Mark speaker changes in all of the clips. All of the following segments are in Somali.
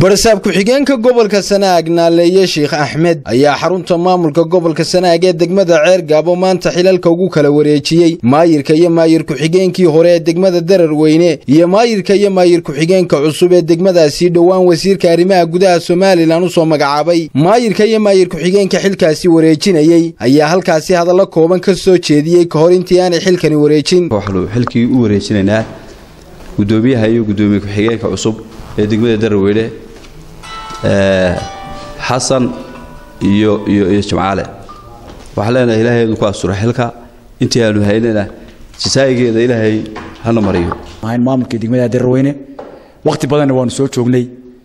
Speaker 1: barsaab ku-xigeenka gobolka sanaag naaleeye sheekh axmed ayaa xarunta maamulka gobolka sanaag ee degmada ceergaabo maanta xilalka ugu kala wareejiyey maayirka iyo maayir ku-xigeenkii hore ee degmada dararweyne iyo maayirka iyo maayir ku-xigeenka cusub ee degmadaasi dhowaan wasiirka arrimaha gudaha somalilan u soo magacaabay maayirka iyo maayir ku-xigeenka xilkaasi wareejinayey ayaa halkaasi hadallo kooban ka soo jeediyey ka hor intii aanay xilkani wareejin
Speaker 2: waxaanu xilkii u wareejinaynaa gudoomiyaha iyo gudoomiye ku-xigeenka cusub ee degmada dararweyne xasan iyo iyo iyo jimcaale waxaan leenahay ilaahay idinku asura xilka intii aanu haynana jasaa'igeeda ilaahay hana mariyo
Speaker 3: ahayn maamulkii degmada dararweyne wakhti badanna waanu soo joognay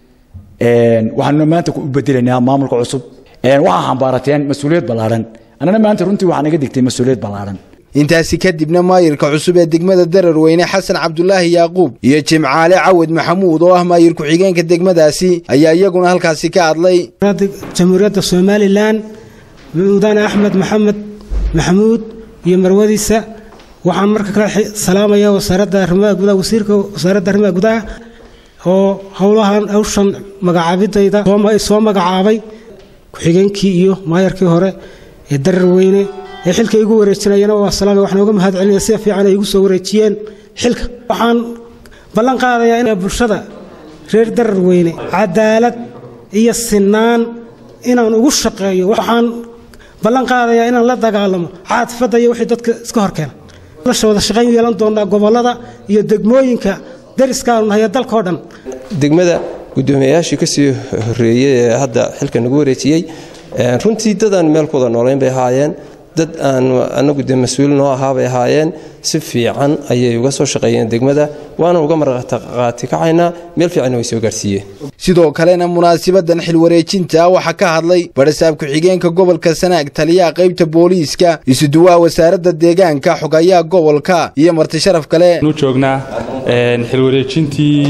Speaker 3: waxaanuna maanta u bedelaynaa maamulka cusub waxaa xambaarateen mas-uuliyad ballaadhan annana maanta runtii waxaa naga digtay mas-uuliyad ballaadhan
Speaker 1: intaasi kadibna maayirka cusub ee degmada dararweyne xasan cabdulaahi yaaquub iyo jimcaale cawad maxamuud oo ah maayir ku-xigeenka degmadaasi ayaa iyaguna halkaasi ka hadlay
Speaker 4: jamhuuriyadda somalilan mudane axmed maxamed maxamuud iyo marwadiisa waxaan marka kale salaamaya wasaaradda arrimaha gudaha wasiirka wasaaradda arrimaha gudaha oo howlahan hawshan magacaabidayda soo magacaabay ku-xigeenkii iyo maayarkii hore ee dararweyne ee xilka igu wareejinayana waa salaame waxaan uga mahad celinaya sida fiican ay igu soo wareejiyeen xilka waxaan ballan qaadayaa in bulshada reer dararweyne cadaalad iyo sinaan inaan ugu shaqeeyo waxaan ballan qaadayaa inaan la dagaalamo caadifadda iyo wixii dadka iska horkeena lasha wada shaqayn yeelan doonaa gobollada iyo degmooyinka dariskaanu nahay ee dalkao dhan
Speaker 5: degmada guddoomiyayaashii ka sii horreeyey ee hadda xilka nagu wareejiyey runtii dadaan meel ku wada noolayn bay ahaayeen dad aan anagu de mas-uul noo ahaa bay ahaayeen si fiican ayay uga soo shaqeeyeen degmada waana uga marqaati kacaynaa meel fiicanna way soo gaarsiiyeen
Speaker 1: sidoo kalena munaasibadan xilwareejinta waxaa ka hadlay barasaab ku-xigeenka gobolka sanaag taliyaha qaybta booliiska isuduwaha wasaaradda deegaanka xogayaha gobolka iyo marti sharaf kale
Speaker 6: nu joognaa xilwareejintii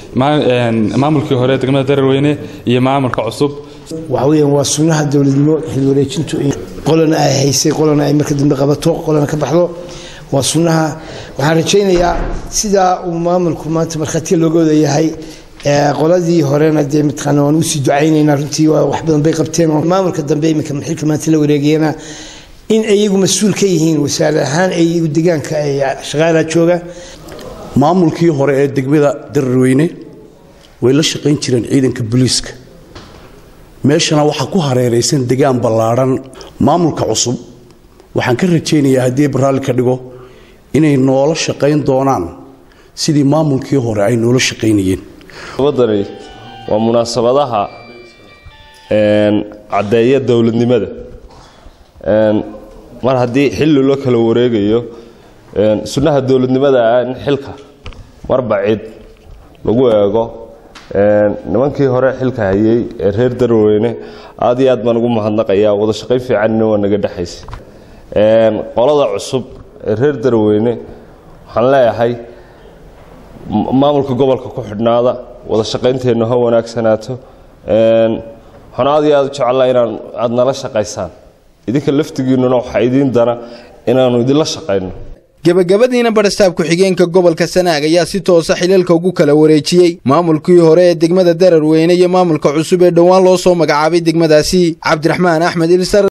Speaker 6: maamulkii hore degmada dararweyne iyo maamulka cusub
Speaker 7: waxa weeyaan waa sunnaha dowladnimo xilwareejintu qolana ay haysay qolana ay marka dambe qabato qolana ka baxdo waa sunnaha waxaan rajaynayaa sidaa uu maamulku maanta markhaatiya looga wada yahay qoladii horena dee mataqaana waan usii ducaynaynaa runtii waa wax badan bay qabteen oo maamulka dambe iminka xilka maanta la wareegayana in iyagu mas-uul ka yihiin wasaare ahaan ay iyagu deegaanka ay shaqaalaa jooga
Speaker 8: maamulkii hore ee degmada dararweyne way la shaqayn jireen ciidanka booliiska meeshana waxaa ku hareeraysan degaan ballaadhan maamulka cusub waxaan ka rajaynayaa haddii baraalli ka dhigo inay noola shaqayn doonaan sidii maamulkii hore ay noola shaqaynayeen
Speaker 9: wadani waa munaasabadaha caddeeya dowladnimada mar haddii xilli loo kala wareegayo sunnaha dowladnimada ah in xilka marba cid lagu eego nimankii hore xilka hayay ee reer darweyne aad iyo aad baan ugu mahadnaqayaa wada shaqayn fiicanina waa naga dhexaysa qolada cusub ee reer darweyne waxaan leeyahay maamulka gobolka ku xidhnaada wada shaqaynteennu ha wanaagsanaato waxaan aad iyo aad u jecellaa inaan aad nala shaqaysaan idinka laftigiinnuna waxaa idiin dana inaannu idinla shaqayno
Speaker 1: gebagabadiina barasaab ku-xigeenka gobolka sanaag ayaa si toosa xilalka ugu kala wareejiyey maamulkii hore ee degmada dararweyne iyo maamulka cusub ee dhowaan loo soo magacaabay degmadaasi cabdiraxmaan axmed ilsar